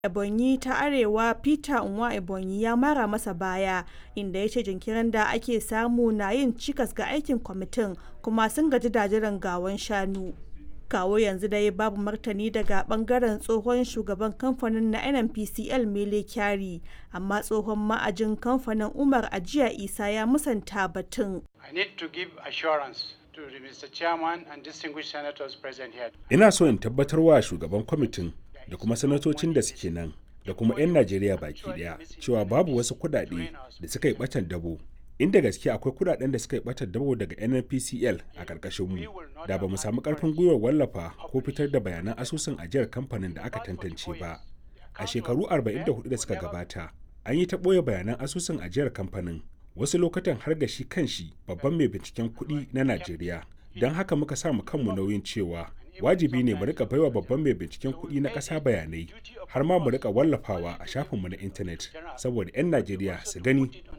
Ebonyi ta Arewa Peter Nwa-Ebonyi ya mara masa baya, inda ya ce jinkirin da ake samu na yin cikas ga aikin kwamitin kuma sun gaji da jiran gawon shanu. Kawo yanzu dai babu martani daga bangaren tsohon shugaban kamfanin na NNPCL Mele Kyari, amma tsohon ma'ajin kamfanin Umar Ajiya Isa ya musanta batun. I need to give assurance to the Mr. Chairman and distinguished senators present here. Ina so in tabbatar wa shugaban kwamitin da kuma sanatocin da suke nan da kuma 'yan Najeriya baki daya cewa babu wasu kudade da suka yi batan dabo. Inda gaske akwai kudaden da suka yi batan dabo daga NNPCL a karkashin mu da ba mu samu karfin gwiwar wallafa ko fitar da bayanan asusun ajiyar kamfanin da aka tantance ba. A shekaru 44 da suka gabata, an yi ta ɓoye bayanan asusun ajiyar kamfanin wasu lokutan har ga shi kanshi babban mai binciken kuɗi na Najeriya. Don haka muka sa mu kanmu nauyin cewa wajibi ne mu rika baiwa babban mai binciken kuɗi na ƙasa bayanai har ma mu rika wallafawa a shafinmu na intanet saboda 'yan Najeriya su gani